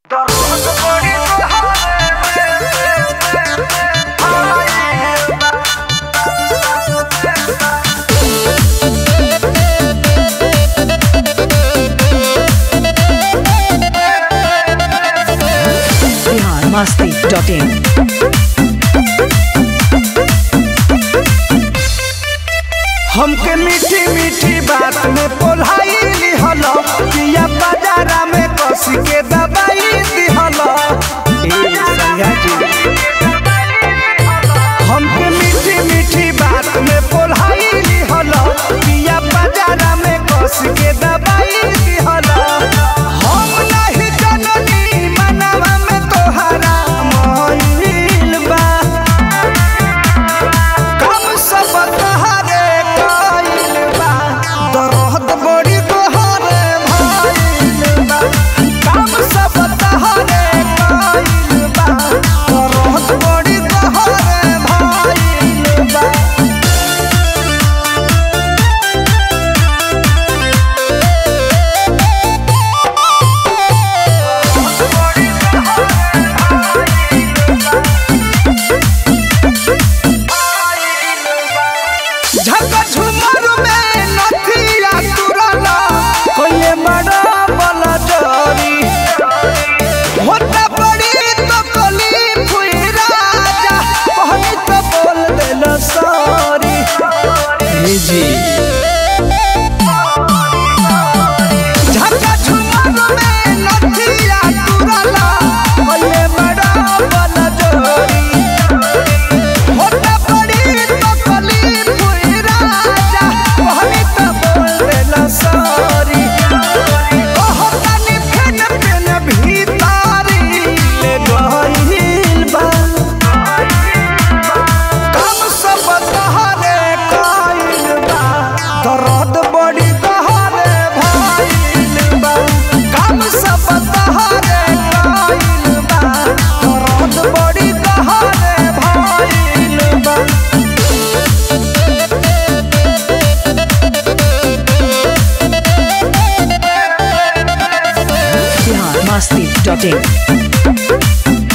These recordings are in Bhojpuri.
बिहार मस्ती डॉट इन हमके मीठी मीठी बात में पोलाई लिहल पिया बाजारा में कस के दबाई दिहल ए सैया जी हमके मीठी मीठी बात में पोलाई लिहल पिया बाजारा में कस के दबाई दिहल हम नहीं जननी मनवा में तोहरा मोहिल बा कम सब तहरे कइल बा दर्द बड़ी तोहरे भइल बा कम सब तहरे कइल बा दर्द बड़ी तोहरे भइल बा झका झुमर में नथिया तुरला कोई बड़ा बला जरी होता बड़ी तो कली फुई राजा कहनी तो बोल देल सॉरी जी झका झुमर में नथिया तुरला कोई बड़ा बला जरी होता बड़ी तो कली फुई राजा कहनी तो बोल देला सॉरी कहतानी फेन फेन भीतारी ले गइल बा कम सब तहरे कइल बा दर्द बड़ी तहरे भइल बा कम सब तहरे कइल बा दर्द बड़ी तहरे भइल बा बिहार मस्ती डॉट इन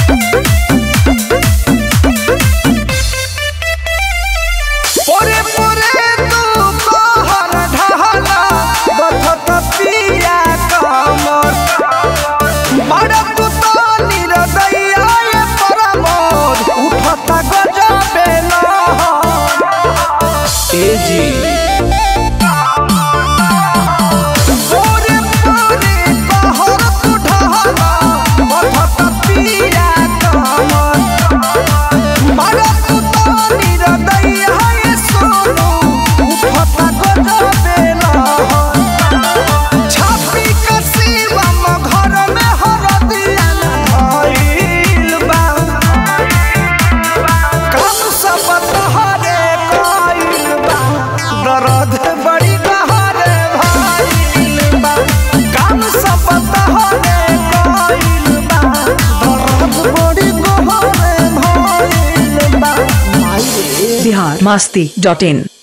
पोरे पोरे तू कहर ढहला बथत पिया कमर बड़ा तू तो निरदैया ये परमोद उठत गजबे लहर ए जी पोरे पोरे कहर तू ढहला बथत पिया कमर बड़ा तू तो निरदैया ये सोनू उठत गजबे लहर छापी कसीवा म घर में हरदिया धइल बा कम सब तहरे कइल बा दर्द बड़ी तहरे भइल बा कम सब तहरे कइल बा दर्द बड़ी तहरे भइल बा माई रे बिहार मस्ती डॉट इन